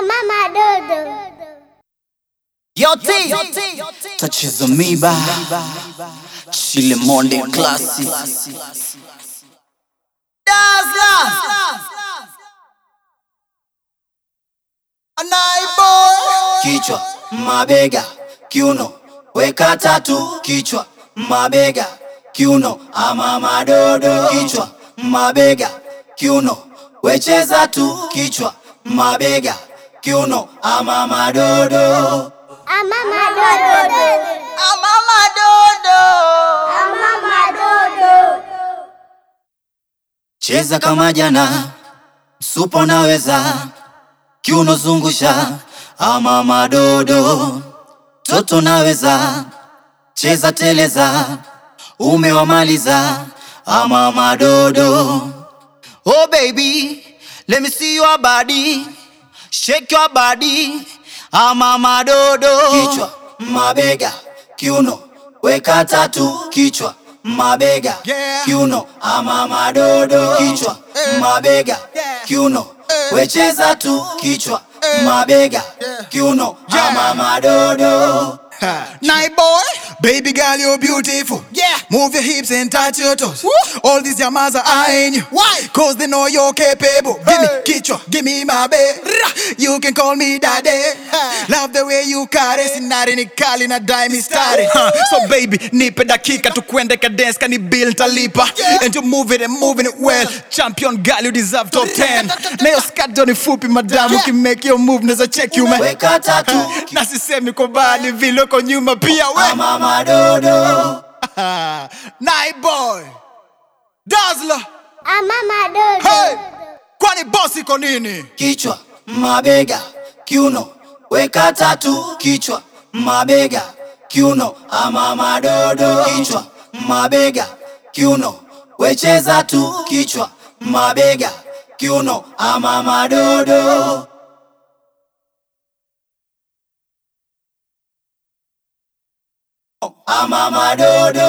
Mama Dodo. Yo T, tatizo miba Chile Monde Classic Dazzla Anaibo Kichwa, mabega, kiuno Weka tatu, kichwa, mabega, kiuno Ama madodo Kichwa, mabega, kiuno Wecheza tu, kichwa, mabega, kiuno Ama madodo Mama Dodo. Mama Dodo. Mama Dodo. Cheza kama jana, supo naweza, kiuno zungusha, ama madodo, toto naweza, cheza teleza, umewamaliza, ama madodo. Oh baby, let me see your body, shake your body, ama madodo. Kichwa, mabega, kiuno, weka tatu, kichwa, mabega, Yeah. kiuno, ama madodo. Kichwa, mabega, Yeah. kiuno, Eh. wecheza tu, kichwa, Eh. mabega, Yeah. kiuno, Yeah. ama madodo. Night boy, baby girl, you're beautiful. Yeah. Move your hips and touch your toes. Woo. All these yamas are eyeing you. Why? Cause they know you're capable. Give Hey. me kichwa, give me my babe. You can call me daddy. Love the way you carry. Sinari ni kali na dime stari. Huh. So baby, nipe dakika tukwende kadance kani bill talipa. Yeah. And you move it and moving it well. Champion girl, you deserve top 10. Na yo skirt ni fupi madam, Yeah. you can make your move, neza check you man. Weka tatu, na sisemi kwa bali vile uko nyuma pia we ama madodo. Night boy Dazzler Mama Dodo. hey kwani boss iko nini kichwa, mabega, kiuno, weka tatu, kichwa, mabega, kiuno, ama madodo, kichwa, mabega, kiuno, wecheza tu, kichwa, mabega, kiuno, ama madodo. Ama madodo.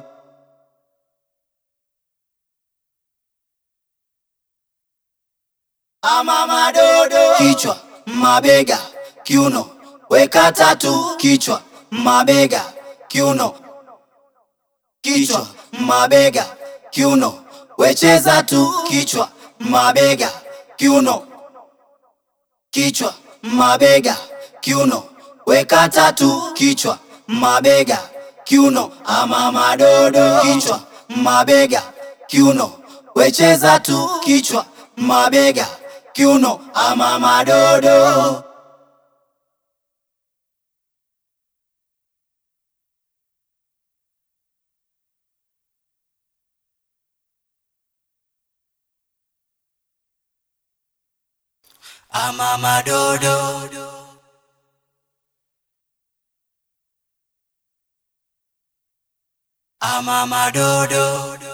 ama madodo. Kichwa, mabega, kiuno, weka tatu, kichwa, mabega, kiuno, kichwa, mabega, kiuno, wecheza tu, kichwa, mabega, kiuno, kichwa, mabega, kiuno, weka tatu, kichwa, mabega, kiuno, ama madodo. Kichwa, mabega, kiuno, wecheza tu, kichwa, mabega, kiuno, ama madodo. Ama madodo. Ama madodo.